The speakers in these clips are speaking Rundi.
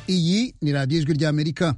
iyi ni radiyo ijwi ry'amerika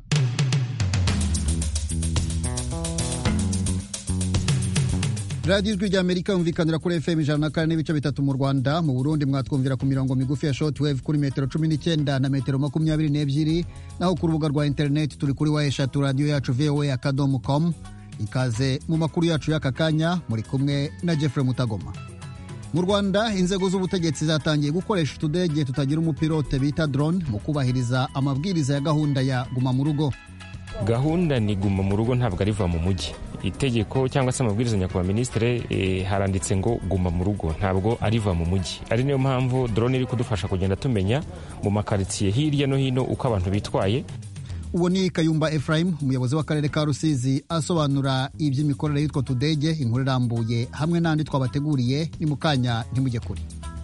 radiyo ijwi ry'amerika yumvikanira kuri fm ijana na kane n'ibice bitatu mu rwanda mu burundi mwatwumvira ku mirongo migufi ya shortwave kuri metero cumi n'icyenda na metero makumyabiri n'ebyiri naho ku rubuga rwa interineti turi kuri wa eshatu radiyo yacu voa akadomo com ikaze mu makuru yacu y'aka kanya muri kumwe na jeffrey mutagoma mu rwanda inzego z'ubutegetsi zatangiye gukoresha utudege tutagira umupilote bita drone mu kubahiriza amabwiriza ya gahunda ya guma mu rugo gahunda ni guma mu rugo ntabwo ariva mu mujyi itegeko cyangwa se amabwiriza nyakubahwa minisitiri e, haranditse ngo guma mu rugo ntabwo ariva mu mujyi ari niyo mpamvu drone iri kudufasha kugenda tumenya mu makaritsiye hirya no hino uko abantu bitwaye uwo ni kayumba ephraim umuyobozi w'akarere ka rusizi asobanura iby'imikorere y'utwo tudege inkuru irambuye hamwe n'andi twabateguriye ni mu kanya ntimujye kure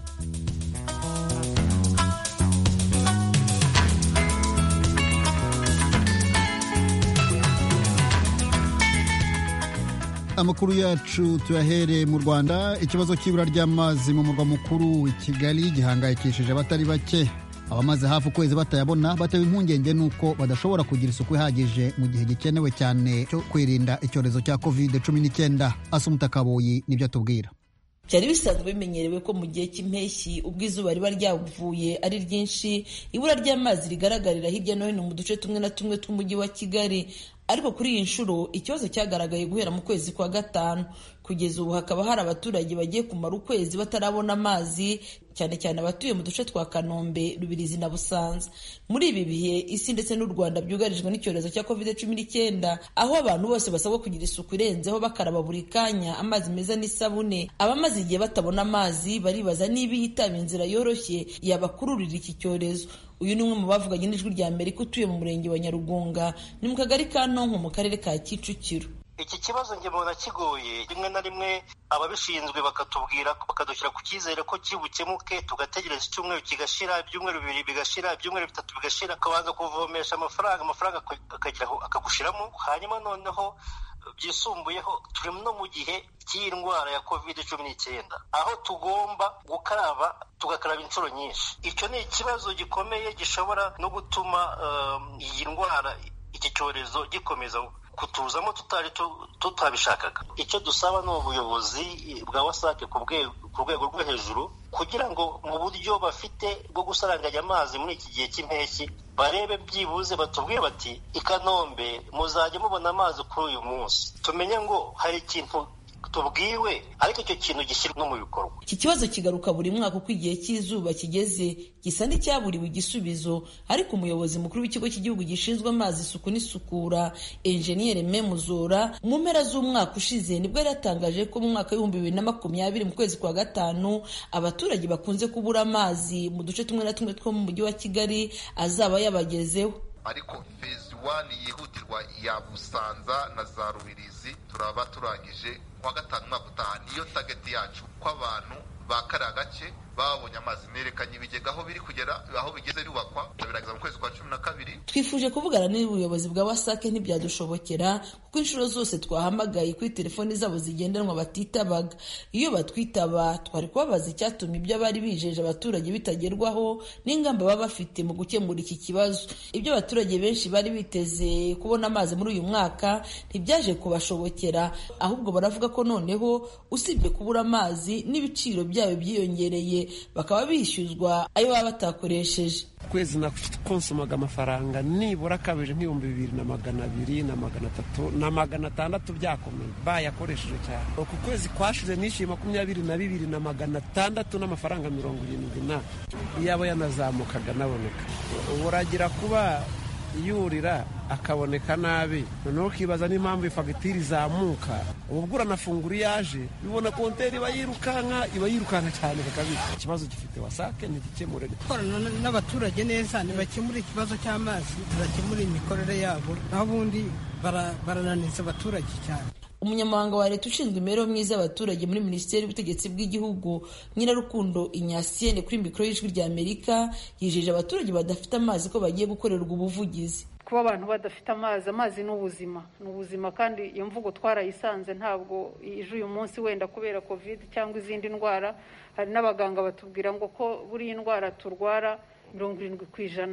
amakuru yacu tuyahere mu rwanda ikibazo cy'ibura ry'amazi mu murwa mukuru i kigali gihangayikishije abatari bake abamaze hafi ukwezi batayabona batewe impungenge n'uko badashobora kugira isuku ihagije mu gihe gikenewe cyane cyo kwirinda icyorezo cya covid cumi n'icyenda asumuta kaboyi nibyo atubwira byari bisanzwe bimenyerewe ko mu gihe cy'impeshyi ubwo izuba riba ryavuye ari ryinshi ibura ry'amazi rigaragarira hirya no hino mu duce tumwe na tumwe tw'umujyi wa kigali ariko kuri iyi nshuro ikibazo cyagaragaye guhera mu kwezi kwa gatanu kugeza ubu hakaba hari abaturage bagiye kumara ukwezi batarabona amazi cyane cyane abatuye mu duce twa kanombe rubirizi na busanza muri ibi bihe isi ndetse n'u rwanda byugarijwe n'icyorezo cya covid cumi n'icyenda aho abantu bose basabwa kugira isuku irenzeho bakaraba buri kanya amazi meza n'isabune abamaze igihe batabona amazi baribaza niba ihitaba inzira yoroshye yabakururira iki cyorezo uyu ni umwe mu bavuganye n'ijwi rya amerika utuye mu murenge wa nyarugunga ni mu kagari ka ntonko mu karere ka kicukiro iki kibazo njye mbona kigoye rimwe na rimwe ababishinzwe bakatubwira bakadushyira ku cyizere ko kibukemuke tugategereza icyumweru kigashira ibyumweru bibiri bigashira ibyumweru bitatu bigashira akabanza kuvomesha amafaranga amafaranga akageraho akagushiramo hanyuma noneho byisumbuyeho turi no mu gihe cy'iyi ndwara ya covid cumi n'icyenda aho tugomba gukaraba tugakaraba inshuro nyinshi icyo ni ikibazo gikomeye gishobora no gutuma iyi ndwara iki cyorezo gikomeza kutuzamo tutari tutabishakaga icyo dusaba ni ubuyobozi bwa wasake ku rwego rwo hejuru kugira ngo mu buryo bafite bwo gusaranganya amazi muri iki gihe cy'impeshyi barebe byibuze batubwire bati i kanombe muzajya mubona amazi kuri uyu munsi tumenye ngo hari ikintu tubwiwe ariko icyo kintu gishyirwa no mu bikorwa iki kibazo kigaruka buri mwaka uko igihe cy'izuba kigeze gisa n'icyaburiwe igisubizo ariko umuyobozi mukuru w'ikigo cy'igihugu gishinzwe amazi isuku n'isukura enjeniyeri memuzora mu mpera z'umwaka ushize nibwo yari yatangaje ko mu mwaka w'ibihumbi bibiri na makumyabiri mu kwezi kwa gatanu abaturage bakunze kubura amazi mu duce tumwe na tumwe two mu mujyi wa kigali azaba yabagezeho ariko fezi wani yihutirwa ya busanza na za rubirizi turaba turangije kuwa gatanu umwaka utaha niyo tageti yacu ko abantu ba kariya gace babonye amazi nerekanye ibigega aho biri kugera aho bigeze bubakwa birarangiza mu kwezi kwa cumi na kabiri twifuje kuvugana n'ubuyobozi bwa wasake ntibyadushobokera kuko inshuro zose twahamagaye kuri telefoni zabo zigendanwa batitabaga iyo batwitaba twari kubabaza icyatuma ibyo bari bijeje abaturage bitagerwaho n'ingamba baba bafite mu gukemura iki kibazo ibyo abaturage benshi bari biteze kubona amazi muri uyu mwaka ntibyaje kubashobokera ahubwo baravuga ko noneho usibye kubura amazi n'ibiciro byayo byiyongereye bakaba bishyuzwa ayo baba batakoresheje kwezi nakonsomaga amafaranga nibura akabije nk'ibihumbi bibiri na magana abiri na magana atatu na magana atandatu byakomeye bayakoresheje cyane uku kwezi kwashize nishyuye makumyabiri na bibiri na magana atandatu n'amafaranga mirongo irindwi na iyaba yanazamukaga anaboneka ubu uragira kuba yurira akaboneka nabi noneho ukibaza n'impamvu ifagitire izamuka ubwo uranafungura iyo yaje bibona konteri iba yirukanka iba yirukanka cyane kakabika ikibazo gifite wasake ntigikemure gukorana n'abaturage neza ntibakemure ikibazo cy'amazi ntibakemure imikorere yabo naho ubundi barananiza abaturage cyane umunyamabanga wa leta ushinzwe imibereho myiza y'abaturage muri minisiteri y'ubutegetsi bw'igihugu nyirarukundo inyasiyene kuri mikoro y'ijwi rya amerika yijeje abaturage badafite amazi ko bagiye gukorerwa ubuvugizi kuba abantu badafite amazi amazi ni ubuzima ni ubuzima kandi iyo mvugo twarayisanze ntabwo ije uyu munsi wenda kubera covid cyangwa izindi ndwara hari n'abaganga batubwira ngo ko buriya indwara turwara mirongo irindwi ku ijana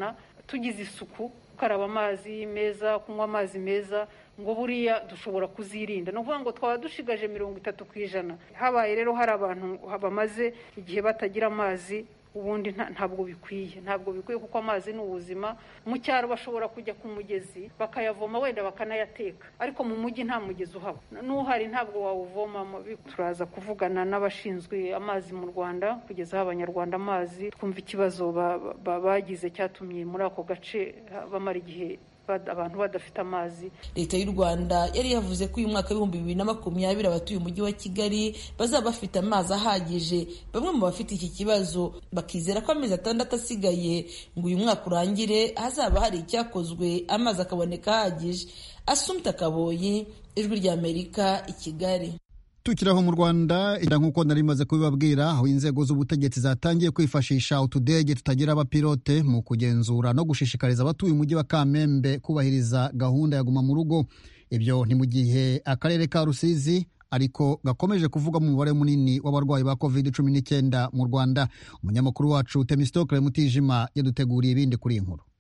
tugize isuku gukaraba amazi meza kunywa amazi meza ngo buriya dushobora kuzirinda ni ukuvuga ngo twaba dushigaje mirongo itatu ku ijana habaye rero hari abantu bamaze igihe batagira amazi ubundi ntabwo bikwiye ntabwo bikwiye kuko amazi ni ubuzima mu cyaro bashobora kujya ku mugezi bakayavoma wenda bakanayateka ariko mu mujyi nta mugezi uhaba n'uhari ntabwo wawuvomamo turaza kuvugana n'abashinzwe amazi mu rwanda kugezaho abanyarwanda amazi twumva ikibazo bagize cyatumye muri ako gace bamara igihe abantu badafite amazi leta y'u rwanda yari yavuze ko uyu mwaka w'ibihumbi bibiri na makumyabiri abatuye umujyi wa kigali bazaba bafite amazi ahagije bamwe mu bafite iki kibazo bakizera ko amezi atandatu asigaye ngo uyu mwaka urangire hazaba hari icyakozwe amazi akaboneka ahagije asumta kaboyi ijwi ry'amerika i kigali tukiraho mu rwanda nk'uko nari maze kubibabwira aho inzego z'ubutegetsi zatangiye kwifashisha utudege tutagira abapilote mu kugenzura no gushishikariza abatuye umujyi wa kamembe kubahiriza gahunda ya guma mu rugo ibyo ni mu gihe akarere ka rusizi ariko gakomeje kuvuga mu mubare munini w'abarwayi ba covid cumi n'icyenda mu rwanda umunyamakuru wacu temistokle mutijima yaduteguriye ibindi kuri iyi nkuru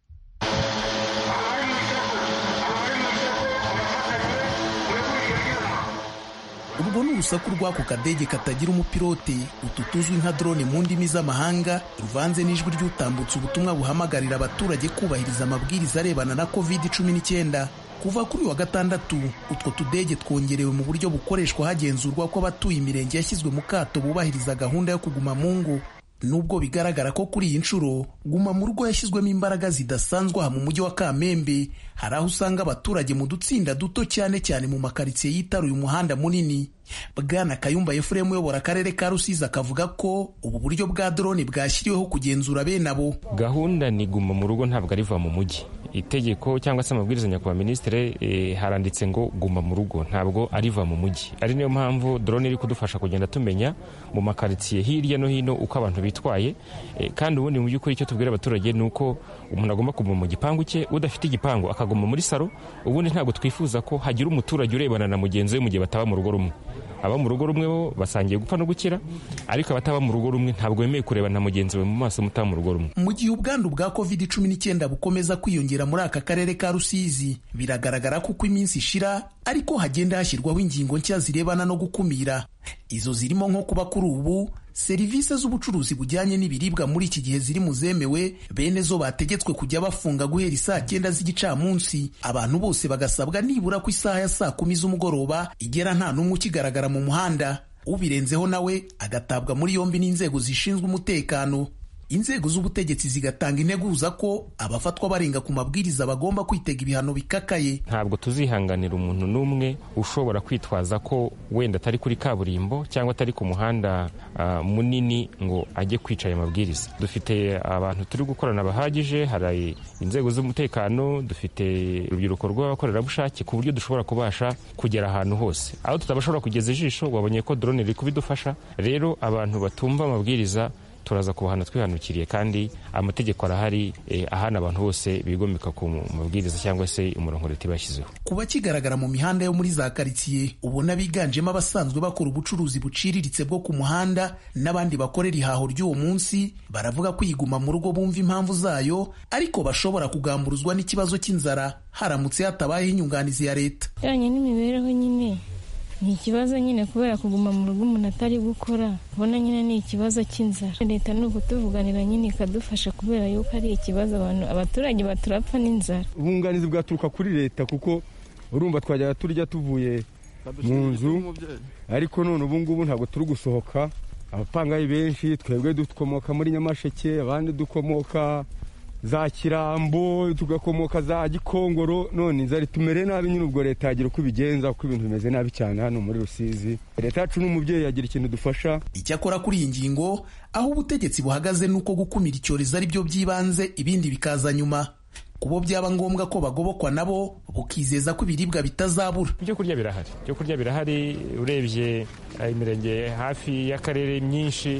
urwo ni urusaku rw'ako kadege katagira umupilote utu tuzwi nka drone mu ndimi z'amahanga ruvanze n'ijwi ry'utambutse ubutumwa buhamagarira abaturage kubahiriza amabwiriza arebana na covid cumi n'icyenda kuva kuri wa gatandatu utwo tudege twongerewe mu buryo bukoreshwa hagenzurwa ko abatuye imirenge yashyizwe mu kato bubahiriza gahunda yo kuguma mu ngo nubwo bigaragara ko kuri iyi nshuro guma mu rugo yashyizwemo imbaraga zidasanzwe aha mu mujyi wa kamembe hari aho usanga abaturage mu dutsinda duto cyane cyane mu makaritsiye yitaruye umuhanda munini bwana kayumba efuremu uyobora akarere ka rusizi akavuga ko ubu buryo bwa drone bwashyiriweho kugenzura bene abo gahunda ni guma mu rugo ntabwo ariva mu mujyi itegeko cyangwa se amabwiriza nyakubahwa minisitiri e, haranditse ngo guma mu rugo ntabwo ariva mu mujyi ari niyo mpamvu drone iri kudufasha kugenda tumenya mu makaritsiye hirya no hino uko abantu bitwaye e, kandi ubundi mu by'ukuri icyo tubwira abaturage ni uko umuntu agomba kuguma mu gipangu cye udafite igipangu akaguma muri saro ubundi ntabwo twifuza ko hagira umuturage urebana na mugenzi we mu gihe bataba mu rugo rumwe aba mu rugo rumwe bo basangiye gupfa no gukira ariko abataba mu rugo rumwe ntabwo bemeye kurebana na mugenzi we mu maso mutaba mu rugo rumwe mu gihe ubwandu bwa covid cumi n'icyenda bukomeza kwiyongera muri aka karere ka rusizi biragaragara ko uko iminsi ishira ariko hagenda hashyirwaho ingingo nshya zirebana no gukumira izo zirimo nko kuba kuri ubu serivisi z'ubucuruzi bujyanye n'ibiribwa muri iki gihe ziri mu zemewe bene zo bategetswe kujya bafunga guhera isaa cyenda z'igicamunsi abantu bose bagasabwa nibura ku isaha ya saa kumi z'umugoroba igera nta n'umwe ukigaragara mu muhanda ubirenzeho nawe agatabwa muri yombi n'inzego zishinzwe umutekano inzego z'ubutegetsi zigatanga integuza ko abafatwa barenga ku mabwiriza bagomba kwitega ibihano bikakaye ntabwo tuzihanganira umuntu n'umwe ushobora kwitwaza ko wenda atari kuri kaburimbo cyangwa atari ku muhanda uh, munini ngo ajye kwica aya mabwiriza dufite abantu turi gukorana bahagije hari inzego z'umutekano dufite urubyiruko rw'abakorerabushake ku buryo dushobora kubasha kugera ahantu hose aho tutabashobora kugeza ijisho wabonye ko drone iri kubidufasha rero abantu batumva amabwiriza turaza kubahana twihanukiriye kandi amategeko arahari eh, ahana abantu bose bigomeka ku mabwiriza cyangwa se umurongo leta iba yashyizeho kuba kigaragara mu mihanda yo muri za karitsiye ubona biganjemo abasanzwe bakora ubucuruzi buciriritse bwo ku muhanda n'abandi bakorera ihaho ry'uwo munsi baravuga ko iyiguma mu rugo bumva impamvu zayo ariko bashobora kugamburuzwa n'ikibazo cy'inzara haramutse hatabayeho inyunganizi ya leta ijyanye n'imibereho nyine ni ikibazo nyine kubera kuguma mu rugo umuntu atari gukora ubona nyine ni ikibazo cy'inzara leta ni ukutuvuganira nyine ikadufasha kubera yuko ari ikibazo abantu abaturage baturapfa n'inzara ubwunganizi bwaturuka kuri leta kuko urumva twajyaga turya tuvuye mu nzu ariko none ubu ngubu ntabwo turi gusohoka abapangayi benshi twebwe dukomoka muri nyamasheke abandi dukomoka za kirambo tugakomoka za gikongoro none inzara itumere nabi nyine ubwo leta yagira uko ibigenza kuko ibintu bimeze nabi cyane hano muri rusizi leta yacu n'umubyeyi yagira ikintu dufasha icyakora kuri iyi ngingo aho ubutegetsi buhagaze ni uko gukumira icyorezo ari byo by'ibanze ibindi bikaza nyuma kubo byaba ngombwa ko bagobokwa nabo bukizeza ko ibiribwa bitazabura ibyo kurya birahari ibyo kurya birahari urebye imirenge hafi y'akarere myinshi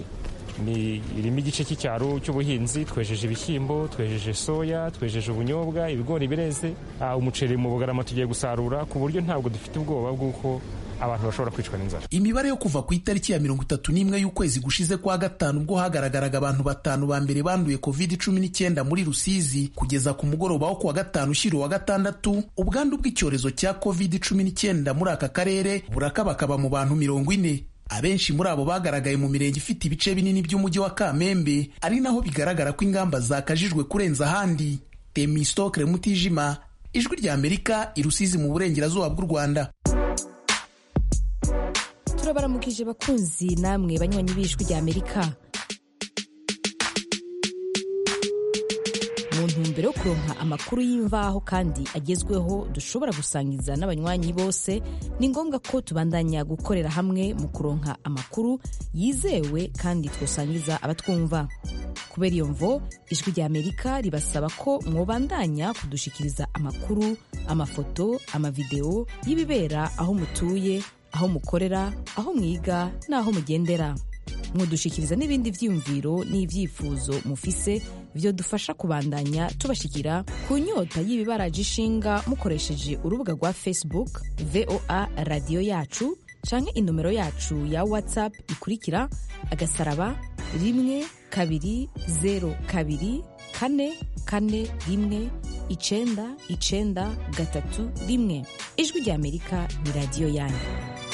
ni irimo igice cy'icyaro cy'ubuhinzi twejeje ibishyimbo twejeje soya twejeje ubunyobwa ibigori bireze umuceri mu bugarama tugiye gusarura ku buryo ntabwo dufite ubwoba bw'uko abantu bashobora kwicwa n'inzara imibare yo kuva ku itariki ya mirongo itatu n'imwe y'ukwezi gushize kwa gatanu ubwo hagaragaraga abantu batanu ba mbere banduye covid cumi n'icyenda muri rusizi kugeza ku mugoroba wo kuwa gatanu ushyira uwa gatandatu ubwandu bw'icyorezo cya covid cumi n'icyenda muri aka karere burakabakaba mu bantu mirongo ine abenshi muri abo bagaragaye mu mirenge ifite ibice binini by'umujyi wa kamembe ari naho bigaragara ko ingamba zakajijwe kurenza ahandi temistokre mutijima ijwi rya amerika irusizi mu burengerazuba bw'u rwanda turabaramukije bakunzi namwe banywanyi b'ijwi rya amerika mu ntumbero yo kuronka amakuru y'imvaho kandi agezweho dushobora gusangiza n'abanywanyi bose ni ngombwa ko tubandanya gukorera hamwe mu kuronka amakuru yizewe kandi twosangiza abatwumva kubera iyo mvo ijwi rya amerika ribasaba ko mwobandanya kudushikiriza amakuru amafoto amavideo y'ibibera aho mutuye aho mukorera aho mwiga n'aho mugendera mwodushikiriza n'ibindi vyiyumviro n'ivyifuzo mufise vyo dufasha kubandanya tubashikira ku nyota y'ibibaraje ishinga mukoresheje urubuga rwa facebook voa radiyo yacu canke inomero yacu ya whatsapp ikurikira agasaraba rimwe kabiri zero kabiri kane kane rimwe icenda icenda gatatu rimwe ijwi rya amerika ni radiyo yanyu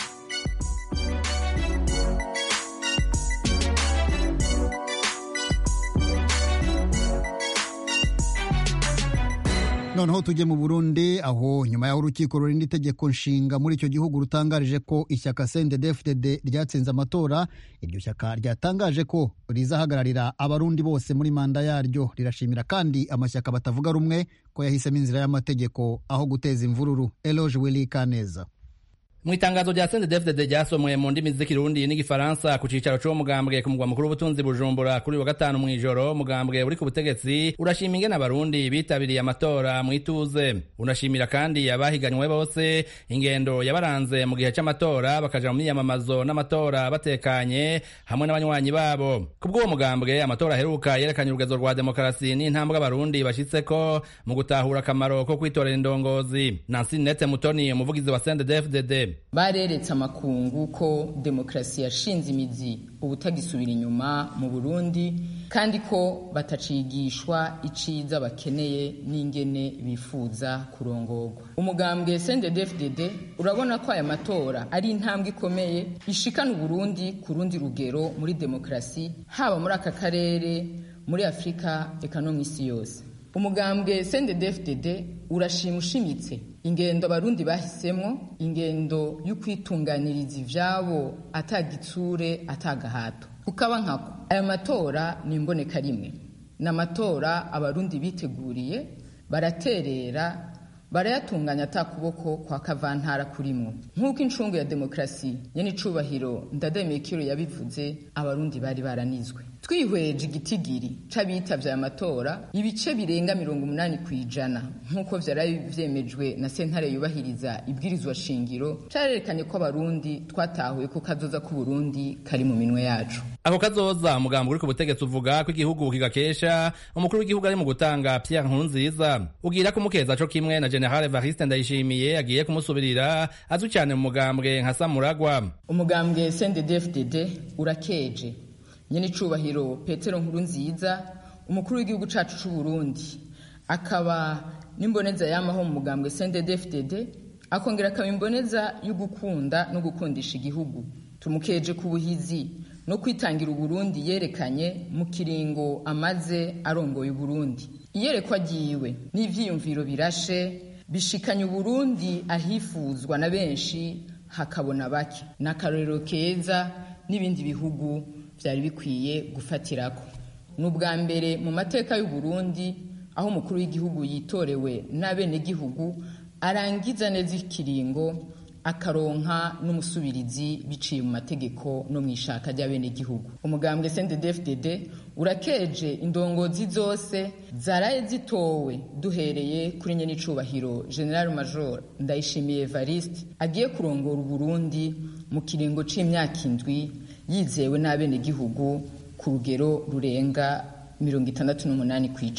noneho tujye mu burundi aho nyuma y'aho urukiko rurinda itegeko nshinga muri icyo gihugu rutangarije ko ishyaka cndfdd ryatsinze amatora iryo shyaka ryatangaje ko rizahagararira abarundi bose muri manda yaryo rirashimira kandi amashyaka batavuga rumwe ko yahisemo inzira y'amategeko aho guteza imvururu eloge willy kaneza mu itangazo rya CNDD-FDD ryasomwe mu ndimi z'ikirundi n'igifaransa ku cicaro c'uwo mugambwe ku mugwa mukuru w'ubutunzi bujumbura kuri wa gatanu mw'ijoro mugambwe uri ku butegetsi urashima ingene abarundi bitabiriye amatora mw'ituze unashimira kandi abahiganywe bose ingendo yabaranze mu gihe c'amatora bakaja mu myiyamamazo n'amatora batekanye hamwe n'abanywanyi babo kubw'uwo mugambwe amatora aheruka yerekanye urugezo rwa demokarasi n'intambwe abarundi bashitseko mu gutahura akamaro ko kwitorera indongozi Nancy Nete Mutoni umuvugizi wa CNDD-FDD bareretse amakungu ko demokarasi yashinze imizi ubutagisubira inyuma mu burundi kandi ko batacigishwa iciza bakeneye n'ingene bifuza kurongorwa umugambwe cndd urabona ko aya matora ari intambwe ikomeye ishikana uburundi ku rundi rugero muri demokarasi haba muri aka karere muri afurika eka no mu isi yose umugambwe cndd urashima ushimitse ingendo abarundi bahisemo ingendo y'ukwitunganiriza ivyabo atagitsure atagahato kukaba nkako aya matora ni imboneka rimwe ni amatora abarundi biteguriye baraterera barayatunganya atakuboko kwa kavantara kurimwo nk'uko incungu ya demokarasi nyene icubahiro ndademekiro yabivuze abarundi bari baranizwe twihweje igitigiri c'abitavye aya matora ibice birenga mirongo umunani kw'ijana nk'uko vyarabi vyemejwe na sentare yubahiriza ibwirizwa shingiro carerekanye ko abarundi twatahuye ko kazoza k'uburundi kari mu minwe yacu ako kazoza umugambi uri ku butegetsi uvuga ko igihugu kigakesha umukuru w'igihugu ari mu gutanga Pierre Nkurunziza ugira kumukeza co kimwe na General Evariste Ndayishimiye agiye kumusubirira azwi cyane mu mugambwe nka Samuragwa umugambwe CNDD-FDD urakeje nyene icubahiro Petero Nkurunziza umukuru w'igihugu cacu c'u Burundi akaba n'imboneza yamaho mu mugambwe CNDD-FDD akongera akaba imboneza yo gukunda no gukundisha igihugu tumukeje ku buhizi no kwitangira uburundi yerekanye mu kiringo amaze arongoye uburundi iyerekwa ryiwe n'ivyiyumviro birashe bishikanye uburundi ahifuzwa na benshi hakabona bake n'akarorero keza n'ibindi bihugu vyari bikwiye gufatirako ni ubwa mbere mu mateka y'uburundi aho umukuru w'igihugu yitorewe n'abenegihugu arangiza neza ikiringo akaronka n'umusubirizi biciye mu mategeko no mu ishaka ry'abenegihugu umugambwe CNDD-FDD urakeje indongozi zose zaraye zitowe duhereye kuri nyene icubahiro General Major Ndayishimiye Evariste agiye kurongora Uburundi mu kiringo c'imyaka indwi yizewe n'abenegihugu ku rugero rurenga mirongo itandatu n'umunani kw'ijana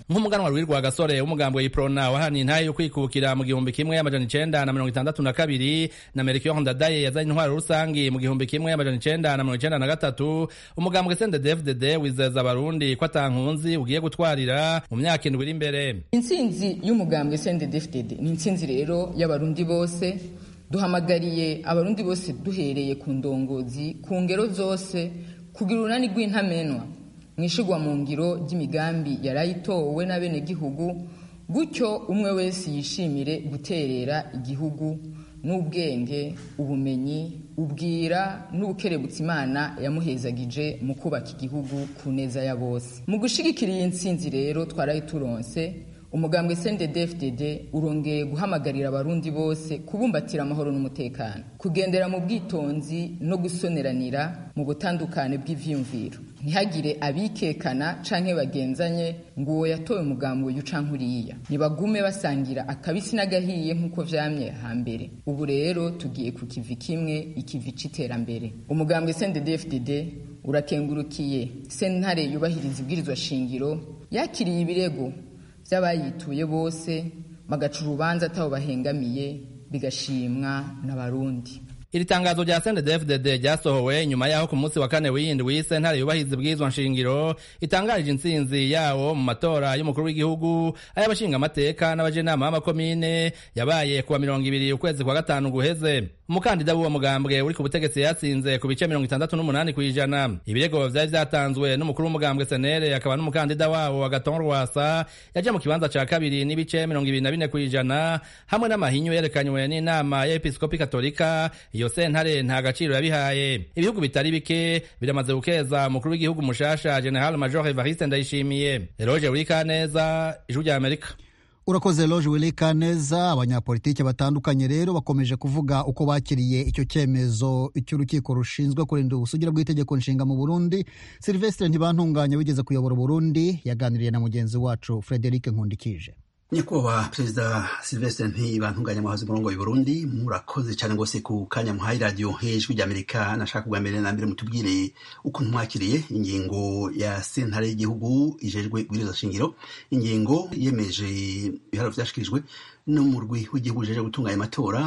nk'umuganwa rwirwa gasore w'umugambi w'iprona wahaniye intahe yo kwikukira mu gihumbi kimwe amajana icenda na mirongo itandatu na kabiri na melchior ndadaye yazanye intwaro rusangi mu gihumbi kimwe amajana icenda na mirongo icenda na gatatu umugambwe sndefdd wizeza abarundi ko atankunzi ugiye gutwarira mu myaka indwi iri imbere intsinzi y'umugambwe sndefdd ni intsinzi rero y'abarundi bose duhamagariye abarundi bose duhereye ku ndongozi ku ngero zose kugira urunani rw'intamenwa mu ishigwa mu ngiro ry'imigambi yarayitowe n'abenegihugu gutyo umwe wese yishimire guterera igihugu n'ubwenge ubumenyi ubwira n'ubukerebutsa imana yamuhezagije mu kubaka igihugu ku neza ya bose mu gushigikira iyi ntsinzi rero twarayituronse umugambwe sndefdd urongeye guhamagarira abarundi bose kubumbatira amahoro n'umutekano kugendera mu bwitonzi no gusoneranira mu butandukane bw'ivyiyumviro ntihagire abikekana canke bagenzanye ngo uwo yatowe umugambi uyu canke uriya nibagume basangira akabisi n'agahiye nk'uko vyamye hambere ubu rero tugiye ku kivi kimwe ikivi c'iterambere umugambwe sndefdd urakengurukiye sentare yubahiriza ibwirizwa shingiro yakiriye ibirego by'abayituye bose bagaca urubanza atabo bahengamiye bigashimwa n'abarundi iri tangazo rya sndefdd ryasohowe nyuma yaho ku munsi wa kane w'iyindwi sentare yubahiriza ibwirizwa nshingiro itangarije intsinzi yawo mu matora y'umukuru w'igihugu ay'abashingamateka n'abajenama b'amakomine yabaye kuwa mirongo ibiri ukwezi kwa gatanu guheze umukandida w'uwo mugambwe uri ku butegetsi yatsinze ku bice mirongo itandatu n'umunani ku ijana ibirego vyari vyatanzwe n'umukuru w'umugambwe senere akaba n'umukandida wabo agaton rwasa yaje mu kibanza ca kabiri n'ibice mirongo ibiri na bine ku ijana hamwe n'amahinyu yerekanywe n'inama y'episkopi katolika iyo sentare nta gaciro yabihaye ibihugu bitari bike biramaze gukeza umukuru w'igihugu mushasha general major evariste ndayishimiye eroge wurikaneza ijwi rya amerika urakoze loje wilika neza abanyapolitiki batandukanye rero bakomeje kuvuga uko bakiriye icyo cyemezo cy'urukiko rushinzwe kurinda ubusugire bw'itegeko nshinga mu burundi silvestre ntibantunganya wigeze kuyobora uburundi yaganiriye na mugenzi wacu frederic nkundikije nyakubahwa perezida silvestre ntibantunganya muhazi umurongo w'i burundi murakoze cyane rwose ku kanya muhaye radiyo hejuru ry'amerika nashaka bwa mbere na mbere mutubwire ukuntu mwakiriye ingingo ya sentare y'igihugu ijejwe ibwirizwa shingiro ingingo yemeje ibiharo vyashikirijwe n'umurwi w'igihugu ujejwe gutunganya amatora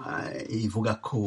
ivuga ko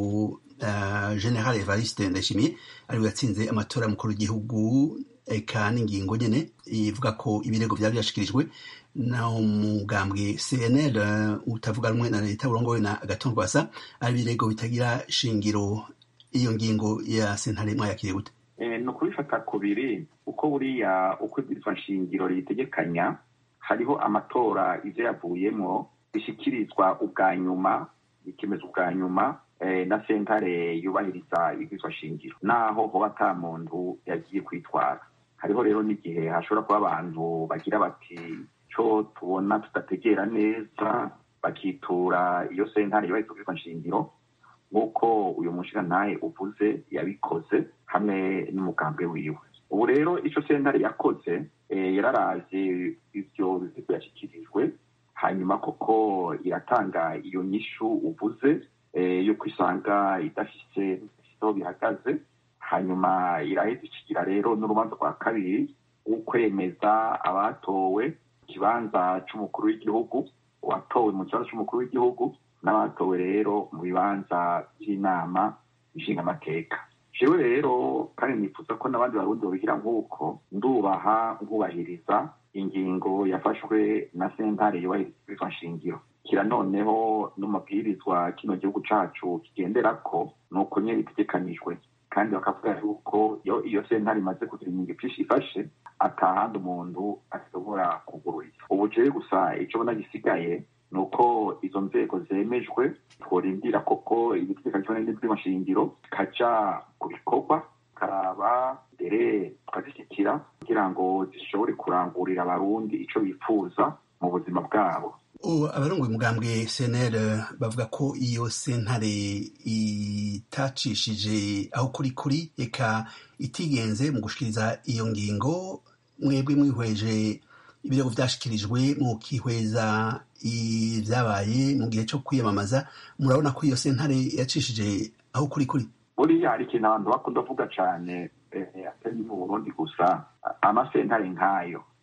uh, general evariste ndayishimiye ariwe yatsinze amatora y'umukuru w'igihugu eka n'ingingo nyene ivuga ko ibirego vyari vyashikirijwe na umugambwe cnl utavuga rumwe na leta burongowe na agaton rwasa ari ibirego bitagira shingiro iyo ngingo ya sentare mwayakiriye gute ni ukubifata kubiri uko buriya uko ibwirizwa nshingiro ritegekanya hariho amatora ivyo yavuyemwo bishyikirizwa ubwa nyuma ikemeza ubwa nyuma na sentare yubahiriza ibwirizwa shingiro naho hoba ata muntu yagiye kwitwara hariho rero n'igihe hashobora kuba abantu bagira bati co tubona tudategera neza bakitura iyo sentare yubahiriza ubwirizwa nshingiro nk'uko uyu mushirantahe uvuze yabikoze hamwe n'umugambwe wiwe ubu rero icyo sentare yakoze yararavye ivyo bizigo yashyikirijwe hanyuma koko iratanga iyo nyishu uvuze yo kwisanga idafise aho bihagaze hanyuma iraheza ikigira rero n'urubanza rwa kabiri w'ukwemeza abatowe ikibanza c'umukuru w'igihugu uwatowe mu kibanza c'umukuru w'igihugu n'abatowe rero mu bibanza by'inama nshingamateka jewe rero kandi nifuza ko n'abandi barundi babigira nk'uko ndubaha nkubahiriza ingingo yafashwe na sentare yubahiriza nshingiro kira noneho n'umabwirizwa kino gihugu cacu kigenderako ni uko nyene bitegekanijwe kandi bakavuga yuko iyo iyo sentare imaze kugira ingingo vyinshi ifashe atahandi umuntu ashobora kugururiza ubu jewe gusa ico bona gisigaye ni uko izo nzego zemejwe tworindira koko ibitegekanywa n'ibw'amashingiro kaja ku bikorwa karaba mbere tukazishyikira kugira ngo zishobore kurangurira abarundi ico bifuza mu buzima bwabo abarongoye umugambwe cnl bavuga ko iyo sentare itacishije aho kuri kuri eka itigenze mu gushikiriza iyo ngingo mwebwe mwihweje ibirego vyashikirijwe mukihweza ibyabaye mu gihe cyo kwiyamamaza murabona ko iyo sentare yacishije aho kuri kuri buriya hari ikintu abantu bakunda kuvuga cane atari mu burundi gusa amasentare nk'ayo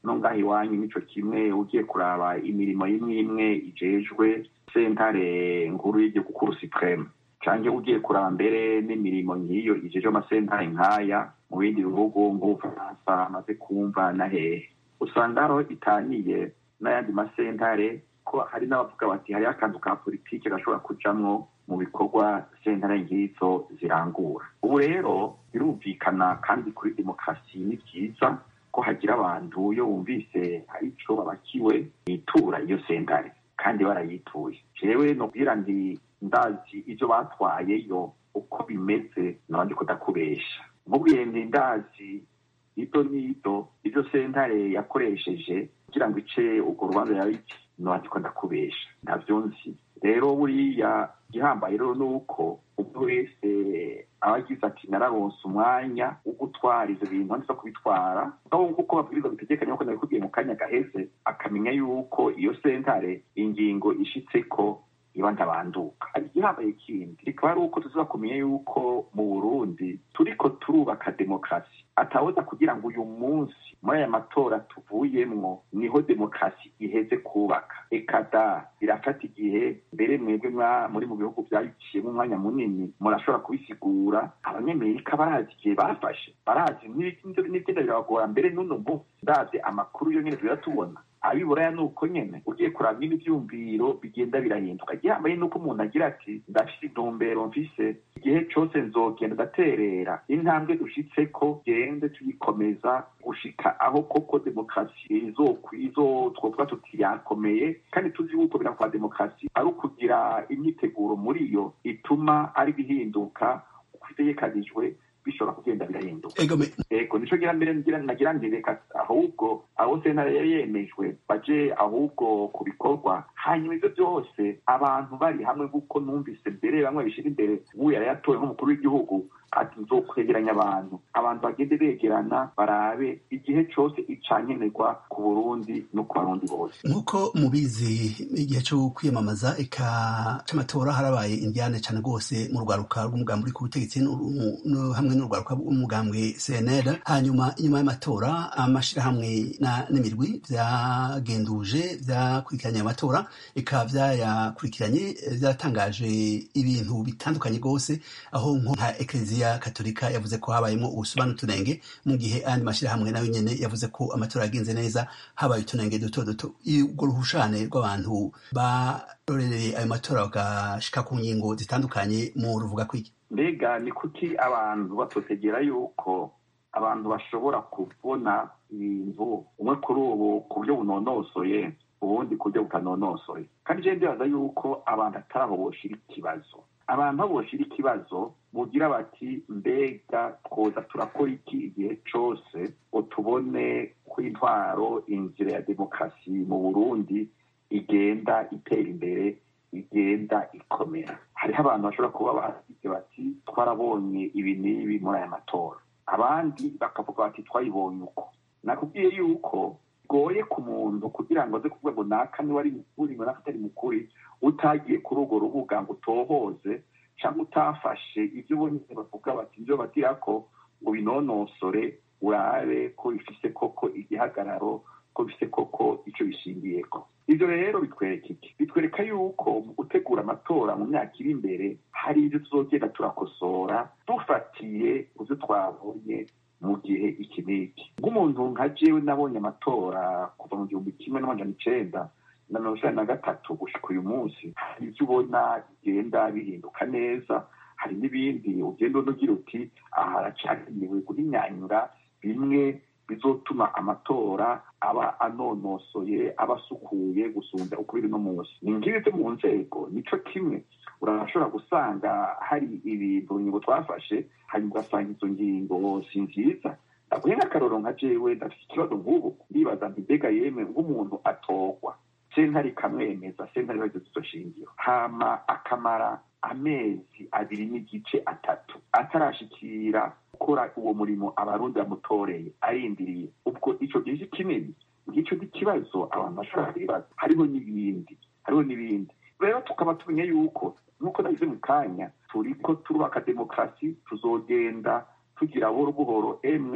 no ngaho iwanyu nico kimwe ugiye kuraba imirimo imwe imwe ijejwe sentare nkuru y'igihugu kuru supreme canke ugiye kuraba mbere n'imirimo ngiyo ijejwe amasentare nkaya mu bindi bihugu nk'ubufaransa amaze kumva na hehe usanga hariho itaniye n'ayandi masentare ko hari n'abavuga bati hariho akantu ka politiki gashobora kujamwo mu bikorwa sentare nk'izo zirangura ubu rero birumvikana kandi kuri demokarasi ni byiza ko hagira abantu iyo bumvise hari ico babakiwe bitura iyo sentare kandi barayituye jewe nobwira nti ndazi ivyo batwayeyo uko bimeze nabandi kudakubesha mubwiye nti ndazi ito nito ivyo sentare yakoresheje kugira ngo ice urwo rubanza yabiki nabandi ko ndakubesha ntavyo nzi rero buriya igihambaye rero ni uko umuntu wese aba agize ati nararonse umwanya wo gutwara ivyo bintu handitse kubitwara aho kuko babwirizwa bitegekanye nkuko nabikubwiye mu kanya gaheze akamenya yuko iyo sentare ingingo ishitseko iba ndabanduka hari igihambaye kindi kikaba ari uko tuziba kumenya yuko mu burundi turiko turubaka demokarasi atawoza kugira ngo uyu munsi muri aya matora tuvuyemwo niho demokarasi iheze kubaka ekada birafata igihe mbere mwebwe muri mu bihugu byayiciyemo umwanya munini murashobora kubisigura abanyamerika barazi igihe bafashe barazi n'ibigenda birabagora mbere n'uno munsi ndazi amakuru yo nyene tuza tubona abiburaya ni uko nyene ugiye kuraba nyine ivyumviro bigenda birahinduka igihambaye nuko umuntu agira ati ndafise intumbero mfise igihe cose nzogenda ndaterera intambwe dushitseko gende tuyikomeza gushika aho koko demokarasi izo twovuga tuti yakomeye kandi tuzi yuko birakwa demokarasi ari ukugira imyiteguro muri yo ituma ari bihinduka uko itegekanijwe bishobora kugenda birahinduka ego nico gira mbere nagira nti reka ahubwo abo sentare yari yemejwe baje ahubwo ku bikorwa hanyuma ivyo byose abantu bari hamwe kuko numvise mbere bamwe bishira imbere ubu yari yatowe nk'umukuru w'igihugu ati nzokwegeranya abantu abantu bagende begerana barabe igihe cose icankenerwa ku burundi no ku barundi bose nk'uko mubizi igihe cyo kwiyamamaza eka c'amatora harabaye indiane cane rwose mu rwaruka rw'umugambi uri ku butegetsi hamwe n'urwaruka rw'umugambwe cnl hanyuma inyuma y'amatora amashirahamwe n'imirwi vyagenduje vyakurikiranye amatora eka vyayakurikiranye vyatangaje ibintu bitandukanye rwose aho nka ekleziya katolika yavuze ko habayemo ubusuma n'utunenge mu gihe ayandi mashyirahamwe nayo nyene yavuze ko amatora yagenze neza habaye utunenge duto duto urwo ruhushane rw'abantu barorereye ayo matora bagashika ku ngingo zitandukanye mu ruvuga kwiki mbega ni kuki abantu batotegera yuko abantu bashobora kubona ibintu umwe kuri ubu ku buryo bunonosoye ubundi ku buryo butanonosoye kandi je ndibaza yuko abantu atari aho boshira ikibazo abantu aho boshira ikibazo bugira bati mbega twoza turakora iki igihe cose utubone ko intwaro inzira ya demokarasi mu burundi igenda itera imbere igenda ikomera hariho abantu bashobora kuba basize bati twarabonye ibi n'ibi muri aya matora abandi bakavuga bati twayibonye uko nakubwiye yuko bigoye ku muntu kugira ngo aze kuvuga ngo naka niwe ari mukuri ngo naka atari mukuri utagiye kuri urwo rubuga ngo utohoze cyangwa utafashe ibyo ubonye bavuga bati ibyo bagira ko ngo binonosore urabe ko bifise koko igihagararo ko bifise koko icyo bishingiyeko ibyo rero bitwereka iki bitwereka yuko mu gutegura amatora mu myaka iri imbere hari ibyo tuzogenda turakosora dufatiye ku byo twabonye mu gihe iki n'iki nk'umuntu nka jewe nabonye amatora kuva mu gihumbi kimwe n'amajana icenda na mirongo icenda na gatatu gushika uyu munsi hari ibyo ubona bigenda bihinduka neza hari n'ibindi ugenda unugira uti aha haracakenewe guhinyanyura bimwe bizotuma amatora aba anonosoye aba asukuye gusumba uko biri no munsi ni ngibi byo mu nzego nico kimwe urashobora gusanga hari ibintu ngingo twafashe hanyuma ugasanga izo ngingo si nziza ndaguhe nk'akaroro nka jewe ndafite ikibazo nk'ubu ndibaza nti mbega yemwe nk'umuntu atorwa sentare ikamwemeza sentare ibazo zizo shingiro hama akamara amezi abiri n'igice atatu atarashikira gukora uwo murimo abarundi bamutoreye arindiriye ubwo ico gihe kinini ngicyo ikibazo abantu bashobora kwibaza hariho n'ibindi hariho n'ibindi rero tukaba tumenya yuko nk'uko nagize mu kanya turiko turubaka demokarasi tuzogenda tugira buhoro buhoro emwe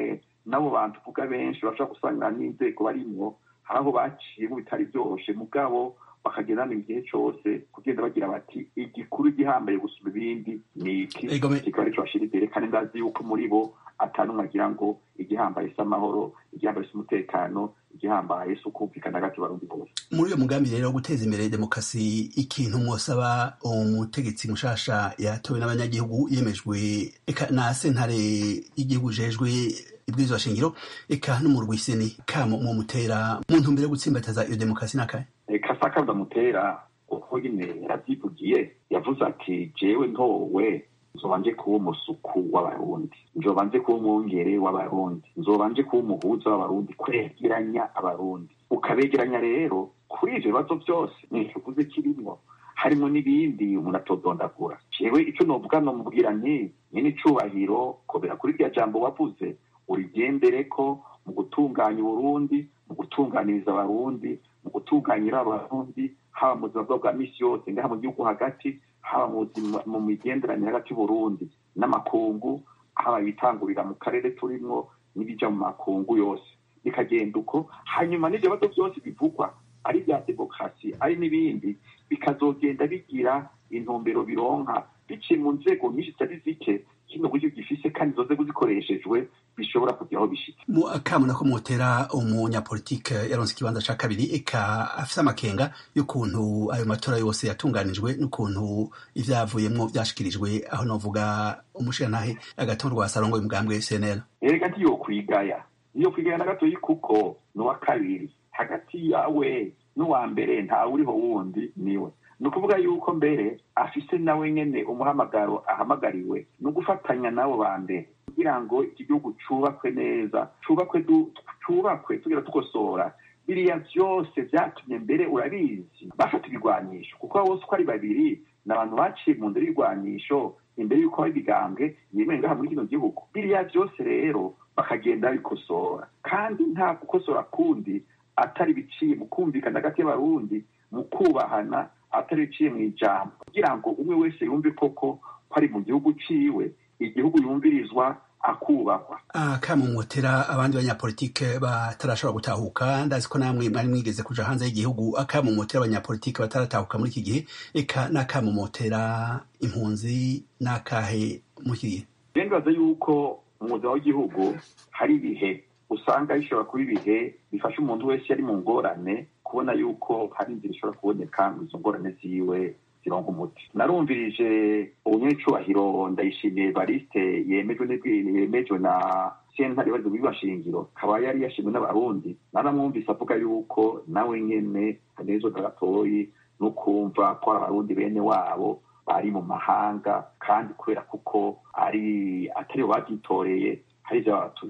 n'abo bantu uvuga benshi bashobora gusanga n'inzego barimwo hari aho baciyemo bitari byoroshe mugabo bakagendana igihe cyose kugenda bagira bati igikuru gihambaye gusura ibindi ni iki kikaba arico bashira imbere kandi ndazi yuko muri bo atanumwe agira ngo igihambaye si amahoro igihambaye si umutekano igihambaye si ukumvikana hagati barundi bose muri uyo mugambi rero wo guteza imbere demokarasi ikintu mwosaba umutegetsi mushasha yatowe n'abanyagihugu yemejwe eka na sentare y'igihugu jejwe ibwirizwa shingiro eka no mu rwiseni kamo mu mutera mu ntumbero yo gutsimbataza iyo demokarasi n'akahe kasaka ndamutera uko nyine yaravyivugiye yavuze ati jewe ntowe nzoba nje kuba umusuku w'abarundi nzoba nje kuba umwungere w'abarundi nzoba nje kuba umuhuza w'abarundi kwegeranya abarundi ukabegeranya rero kuri ivyo bibazo vyose ntikivuze kirimwo harimo n'ibindi umuntu atodondagura jewe ico novuga nomubwira nti nyene icubahiro kobera kuri rya jambo wavuze urigendereko mu gutunganya uburundi mu gutunganiriza abarundi mu gutunganyira abarundi haba mu buzima bwabo bwa misi yose ngaha mu gihugu hagati haba mu migenderanire hagati y'uburundi n'amakungu haba ibitangurira mu karere turimwo n'ibija mu makungu yose bikagenda uko hanyuma n'ivyo bibazo byose bivugwa ari ibya demokarasi ari n'ibindi bikazogenda bigira intumbero bironka biciye mu nzego nyinshi zitari zike kino buryo gifise kandi izo nzego zikoreshejwe bishobora kugira aho bishika mu akamuna ko mutera umunyapolitike yaronse ikibanza ca kabiri eka afise amakenga y'ukuntu ayo matora yose yatunganijwe n'ukuntu ivyavuyemwo vyashikirijwe aho novuga umushirantahe agatorwa sarongo y'umugambwe cnl erega ntiyokwigaya niyokwigaya na gatoyi kuko n'uwa kabiri hagati yawe n'uwa mbere ntawe uriho wundi niwe ni ukuvuga yuko mbere afise nawe nyene umuhamagaro ahamagariwe ni ugufatanya n'abo ba mbere kugira ngo iki gihugu cubakwe neza cubakwe cubakwe tugira tukosora biriya vyose vyatumye mbere urabizi bafata ibigwanisho kuko bose uko ari babiri ni abantu baciye mu nzira y'ibigwanisho imbere y'uko haba ibigambwe yemewe ngaha muri kino gihugu biriya vyose rero bakagenda babikosora kandi nta gukosora kundi atari biciye mu kumvikana hagati y'abarundi mu kubahana atari biciye mu ijambo kugira ngo umwe wese yumve koko ko ari mu gihugu ciwe igihugu yumvirizwa akubahwa akamumotera abandi banyapolitike batarashobora gutahuka ndazi ko namwe mwari mwigeze kuja hanze y'igihugu akamumotera abanyapolitike bataratahuka muri iki gihe eka n'akamumotera impunzi n'akahe muri iki gihe ndibaza yuko umwuga w'igihugu hari ibihe usanga bishobora kuba ibihe bifasha umuntu wese yari mu ngorane kubona yuko hari inzira ishobora kuboneka ngo izo ngorane ziwe zironka umuti narumvirije ubunyecubahiro ndayishimiye bariste yemejwe yemejwe na sentare bazi bibashingiro akaba yari yashimwe n'abarundi naramwumvise avuga yuko nawe nyene hanezwa gatoyi no kumva ko ari abarundi bene wabo bari mu mahanga kandi kubera kuko ari atari babyitoreye hari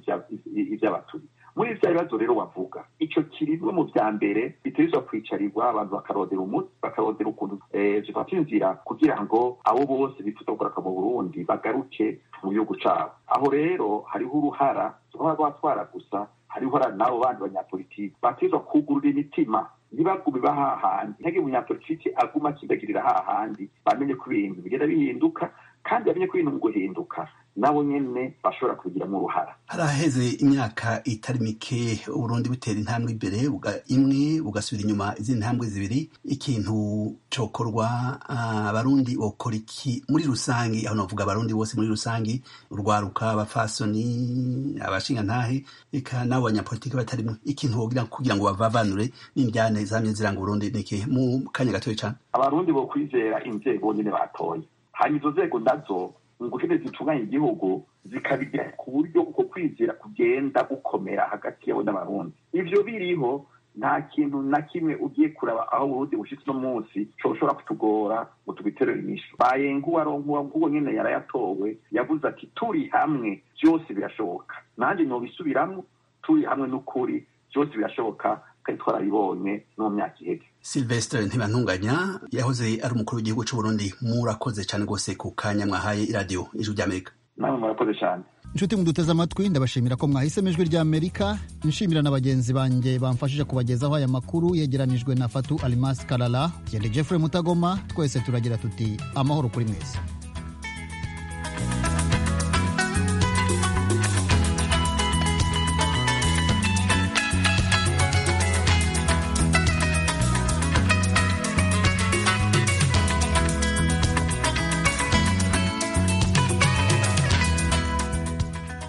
ivy'abaturi muri vya bibazo rero wavuga ico kirimwe mu vya mbere bitegerezwa kwicarirwa abantu bakarondera umuti bakarondera ukuntu zifata inzira kugira ngo abo bose bifuza kugaruka mu burundi bagaruke mu gihugu cabo aho rero hariho uruhara ruba rwatwara gusa hariho uruhara n'abo bandi banyapolitiki bategerezwa kugurura imitima ntibagume bahahandi ntihagire umunyapolitiki aguma akindagirira hahandi bamenye ko ibintu bigenda bihinduka kandi bamenye ko ibintu mu guhinduka nabo nyene bashobora kubigiramo uruhara haraheze imyaka itari mike uburundi butera intambwe imbere imwe bugasubira inyuma izindi ntambwe zibiri ikintu cokorwa abarundi uh, bokora iki muri rusangi aho novuga abarundi bose muri rusangi urwaruka abafasoni abashingantahe eka n'abo banyapolitiki batarimo ikintu wogira kugira ngo bavavanure n'indyane zamye ziranga uburundi niki mu kanya gatoya cane abarundi bo kwizera inzego nyene batoye hanyuma izo nzego nazo ngukene zitunganya igihugu zikabigira ku buryo uko kwizera kugenda gukomera hagati yabo n'abarundi ivyo biriho nta kintu na kimwe ugiye kuraba aho uburundi bushitse uno munsi coshobora kutugora ngo tubiterere inyishu bayenguwa ronkuwa nk'uwo nyene yarayatowe yavuze ati turi hamwe vyose birashoboka nanjye nobisubiramwo turi hamwe n'ukuri vyose birashoboka kandi twarabibonye no mu myaka iheze silvestre ntibantunganya yahoze ari umukuru w'igihugu c'uburundi murakoze cane rwose ku kanya mwahaye iradiyo ijwi ry'amerika namwe murakoze cane inshuti muduteze amatwi ndabashimira ko mwahisemo ijwi ry'amerika nshimira na bagenzi banjye bamfashije kubagezaho aya makuru yegeranijwe na fatu alimasi karara gende jeffrey mutagoma twese turagira tuti amahoro kuri mwese